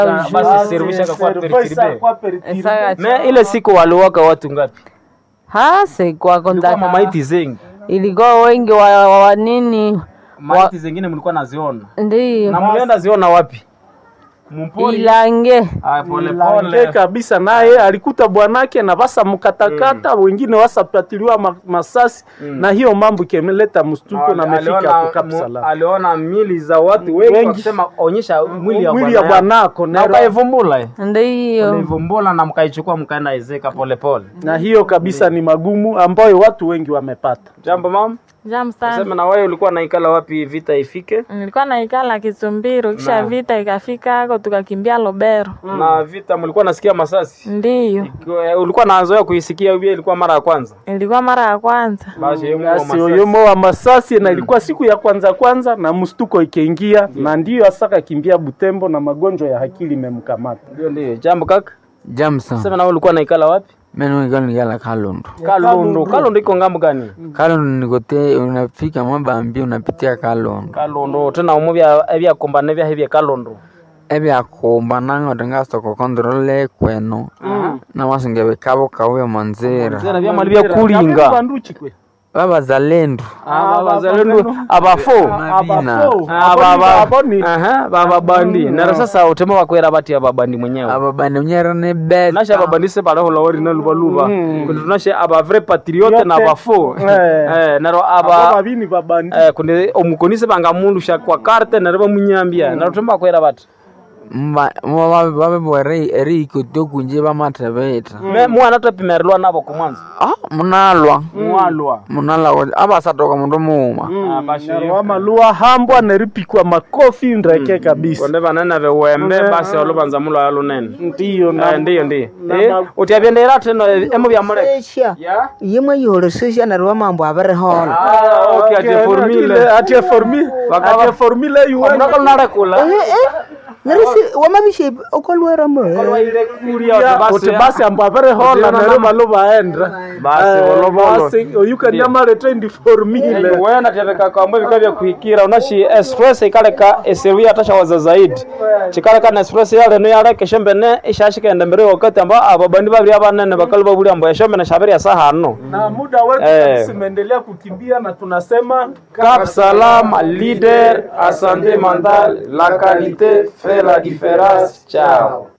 basi servisha kwa perturbe Kwa perturbe. Esaka me ile siku waliwaka watu ngapi hase kwa ilikuwa kontaka mamaiti zengi ilikuwa wengi wa, wa, wa nini maiti zengine mlikuwa naziona ndiyo na mlienda ziona wapi mumpori ilange Ah, pole Lange pole kabisa naye alikuta bwanake na basa mkatakata wengine wasapatiliwa ma- masasi na hiyo mambo ikeleta mstuko na amefika aliona, hapo Cap mu- Salam. aliona mili za watu wengi Wengi. wakisema onyesha mwili ya mwili ya bwana yako. bwanako na nero- ukaivumbula eh. ndiyo ulivumbula na mkaichukua mkaenda ezeka polepole na hiyo kabisa ni magumu ambayo watu wengi wamepata. jambo mama Jam sema sana. na wewe ulikuwa naikala wapi vita ifike Nilikuwa naikala Kisumbiro, kisha Na. vita ikafika hako tukakimbia Lobero. na vita mlikuwa nasikia masasi Ndiyo, Ikiwa- ulikuwa nazoea kuisikia hiyo ilikuwa mara ya kwanza ilikuwa mara ya kwanza. basi hiyo Basi masasi. oyomo wa masasi na ilikuwa siku ya kwanza kwanza na mstuko ikiingia na ndiyo asaka kimbia Butembo na magonjwa ya akili imemkamata. ndio ndio jambo kaka Jamson, sema na wewe ulikuwa naikala wapi mimi niko nikala Kalundu. Kalundu Kalundu iko ngambo gani Kalundu nikote, unafika Mwabambi unapitia Kalundu. Kalundu tena umu bya ebyakombane bya hebya Kalundu ebyakumba nango tingasoko kontrole kwenu namasinga bikabo kauya manzira tena bya mali bya kulinga Banduchi kwe. babazalendo abazalendo abafo Mabina. Abafo. Aba- aba- Aboni. aha bababandi nero sasa utema bakwera bati ababandi mwenyewe ababani unyera ne bet nashe ababandi se baleho lawari na lubaluba kundi tunashe aba vrai patriote na Yote. abafo Eh. eh nero Abo aba babini babandi. eh kundi omukonise bangamulusha kwa karte nero bamunyambia nero utema bakwera bati babebwere eri ikoto kunje bamatebeta me mwana tapimerelwa nabo kumwanza ah munalwa mwalwa munalwa abasatoka mundu muuma Narwa malua hambwa neripikwa makofi ndreke kabisa. konde banene bewembe basi olubanza mulo alunene Ndiyo na Eh, ndiyo ndiyo na Eh, ma- utiabyendera teno emu byamuleka esha ya yimwe yiholesesha narwa mambo abirihola Ah, okay, ati formule. Ati formule. Bakaba- Ati formule yuwe. Omundu narekula. narisi wamabishe okolwera mwe Olwaire kulia Ya, basi- uti basi ambo abere hola Ndiyo, nero na- malo baendra. Basi, Eh, bolobolo. basi, oyuka nyama retendi formule. wena tebeka kwambwe bika bya kuhikira unashi express ikaleka esewi atashawaza zaidi chikaleka na express yale no yale keshembe ne ishashikenda mbere wakati amba ababandi babiri abanene bakali babuli ambo yashombe na shabiri ya sahano Na muda wetu Eh. kabisa umeendelea kukimbia na tunasema Cap Salam leader à santé mentale la qualité fait la différence ciao